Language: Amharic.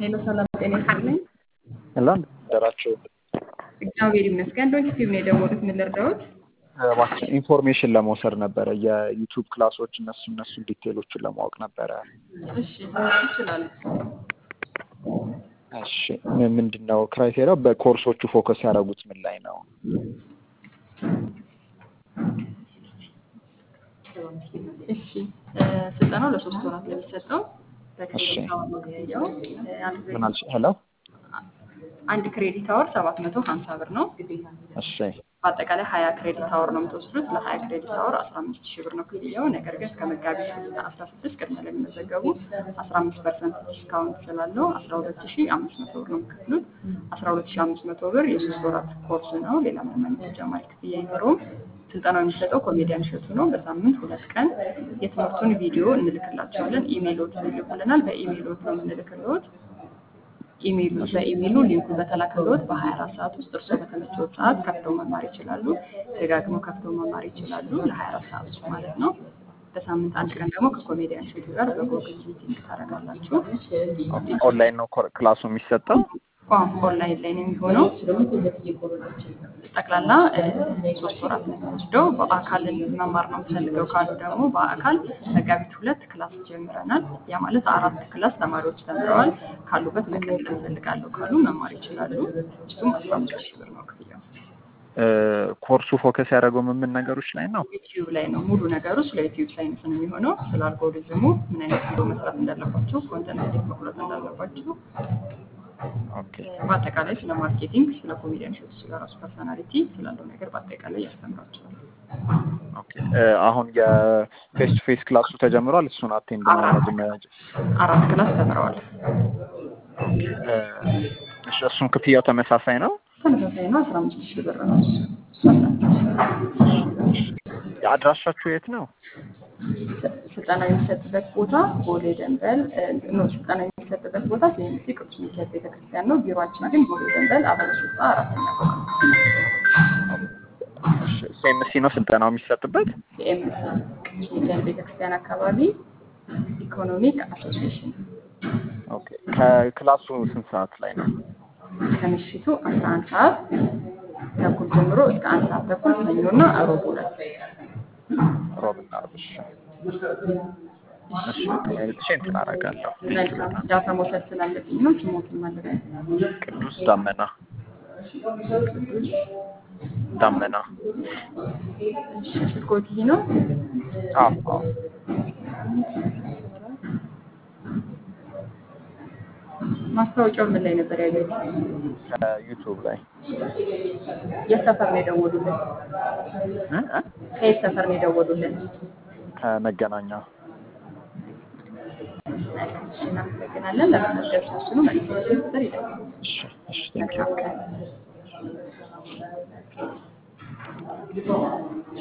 ሄሎ ሰላም ጤና ይስጥልኝ። ሄሎ ደራቸው እግዚአብሔር ይመስገን። ዶንኪ ቲዩብ ነው የደወሉት። ምን ልርዳዎት? እባክህ ኢንፎርሜሽን ለመውሰድ ነበረ የዩቱብ ክላሶች እነሱ እነሱ ዲቴሎችን ለማወቅ ነበረ። እሺ ይችላል። እሺ ምን- ምንድን ነው ክራይቴሪያው? በኮርሶቹ ፎከስ ያደረጉት ምን ላይ ነው? እሺ እ፣ ስልጠናው ለሶስት ወራት ነው የሚሰጠው። እሺ። በክሬዲት አወር ነው ክፍያው። እ፣ አንድ ምን ክሬዲት- አልሽ? ሄሎ አንድ ክሬዲት አወር ሰባት መቶ ሀምሳ ብር ነው። እሺ በአጠቃላይ ሀያ ክሬዲት አወር ነው የምትወስዱት። ለሀያ ክሬዲት አወር አስራ አምስት ሺህ ብር ነው ክፍያው። ነገር ግን እስከ መጋቢት አስራ ስድስት ቅድመ ለሚመዘገቡ አስራ አምስት ፐርሰንት ዲስካውንት ስላለው አስራ ሁለት ሺህ አምስት መቶ ብር ነው የምትከፍሉት። አስራ ሁለት ሺህ አምስት መቶ ብር የሶስት ወራት ኮርስ ነው። ሌላ ምንም አይነት ተጨማሪ ክፍያ አይኖረውም። ስልጠናው የሚሰጠው ኮሜዲያን እሸቱ ነው። በሳምንት ሁለት ቀን የትምህርቱን ቪዲዮ እንልክላቸዋለን። ኢሜይሎት ይልኩልናል። በኢሜይሎት ነው የምንልክልዎት። ኢሜይሉ በኢሜይሉ ሊንኩን በተላከልዎት በ24 ሰዓት ውስጥ እርስዎ በተመቸዎት ሰዓት ከፍተው መማር ይችላሉ። ደጋግመው ከፍተው መማር ይችላሉ ለ24 ሰዓት ውስጥ ማለት ነው። በሳምንት አንድ ቀን ደግሞ ከኮሜዲያን እሸቱ ጋር በጎግል ሚቲንግ ታደርጋላችሁ። ኦንላይን ነው ኮር- ክላሱ የሚሰጠው? ቋም ኦንላይን ላይ ነው የሚሆነው። ጠቅላላ እ፣ ሶስት ወራት ነው የሚወስደው። በአካል መማር ነው የምፈልገው ካሉ ደግሞ በአካል መጋቢት ሁለት ክላስ ጀምረናል። ያ ማለት አራት ክላስ ተማሪዎች ተምረዋል። ካሉበት መቀጠል እንፈልጋለሁ ካሉ መማር ይችላሉ። እሱም አስራ አምስት ሺህ ብር ነው ክፍያው። እ፣ ኮርሱ ፎከስ ያደረገው ምን ምን ነገሮች ላይ ነው? ዩቲዩብ ላይ ነው ሙሉ ነገሩ። ስለ ዩቲዩብ ሳይንስ ነው የሚሆነው። ስለ አልጎሪዝሙ ምን አይነት ቪዲዮ መስራት እንዳለባቸው፣ ኮንተንት እንዴት መቁረጥ እንዳለባቸው፣ ኦኬ በአጠቃላይ ስለ ማርኬቲንግ፣ ስለ ኮሜዲያን ሾት፣ ስለ ራሱ ፐርሰናሊቲ ስላለው ነገር በአጠቃላይ ያስተምራቸዋል። ኦኬ እ፣ አሁን የፌስ ቱ ፌስ ክላሱ ተጀምሯል። እሱን አቴንድ ማድረግ መ- አራት ክላስ ተምረዋል። እ፣ እሺ፣ እሱም ክፍያው ተመሳሳይ ነው? ተመሳሳይ ነው። አስራ አምስት ሺህ ብር ነው እሱ። አድራሻችሁ የት ነው? ስልጠና የሚሰጥበት ቦታ ቦሌ ደንበል እ፣ ኖ ስልጠና የሚሰጥበት ቦታ ሲኤምሲ ቅዱስ ሚካኤል ቤተክርስቲያን ነው። ቢሮአችን ግን ቦሌ ደንበል አበበ ሱጣ አራተኛ ፎቅ ነው። ሲኤምሲ ነው ስልጠናው የሚሰጥበት? ሲኤምሲ ቅዱስ ሚካኤል ቤተክርስቲያን አካባቢ ኢኮኖሚክ አሶሲዬሽን ኦኬ ከክላሱ ስንት ሰዓት ላይ ነው? ከምሽቱ 11 ሰዓት ተኩል ጀምሮ እስከ አንድ ሰዓት ተኩል ሰኞና እሮብ ሁለት ሮብና ዓርብ። እሺ እሺ ተመልሼ እንትን አደርጋለሁ። መልካም ዳታ መውሰድ ስላለብኝ ነው። ስሞትን ማለት ነው። ቅዱስ ዳመና ዳመና። እሺ ስልኮት ይህ ነው። አዎ አዎ ማስታወቂያው ምን ላይ ነበር ያዩት? ከዩቱብ ላይ የት ሰፈር ነው የደወሉልን? እ? እ? ከየት ሰፈር ነው የደወሉልን? ከመገናኛ መልካም እሺ፣ እናመሰግናለን። ለመመዝገብ ሲወስኑ መልዕክት ቁጥር ይደውሉ። እሺ እሺ ቴንኪው መልካም ቀን